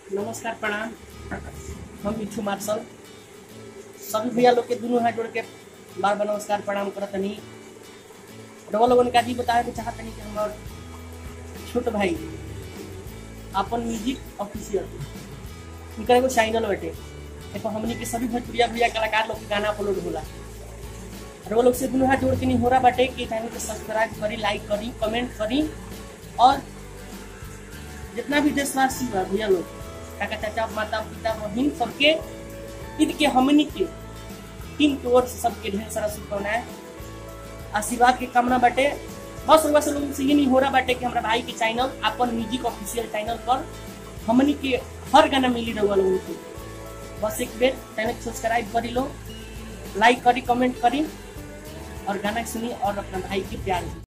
नमस्कार प्रणाम हम मिठू मार्शल सभी भैया लोग के दोनों हाथ जोड़ के बार बार नमस्कार प्रणाम करत तनी डबल लोगन का जी बतावे के चाहत तनी कि हमार छोट भाई अपन म्यूजिक ऑफिशियल इनका एगो चैनल बाटे देखो हमनी के सभी भोजपुरिया भैया कलाकार लोग के गाना अपलोड होला और वो लोग से दोनों हाथ जोड़ के नहीं हो रहा बाटे कि चैनल को सब्सक्राइब करी लाइक करी कमेंट करी और जितना भी देशवासी बा भैया लोग काका चाचा माता पिता बहन सबके ईद के हमनी के टीम की ओर से सबके ढेर सारा शुभकामनाएं आशीर्वाद के कामना बाटे बस रउआ से लोगन से ये नहीं हो रहा बाटे कि हमारा भाई के चैनल अपन म्यूजिक ऑफिशियल चैनल पर हमनी के हर गाना मिली रहुआ लोगन के बस एक बेर चैनल सब्सक्राइब करी लो लाइक करी कमेंट करी और गाना सुनी और अपना भाई के प्यार दी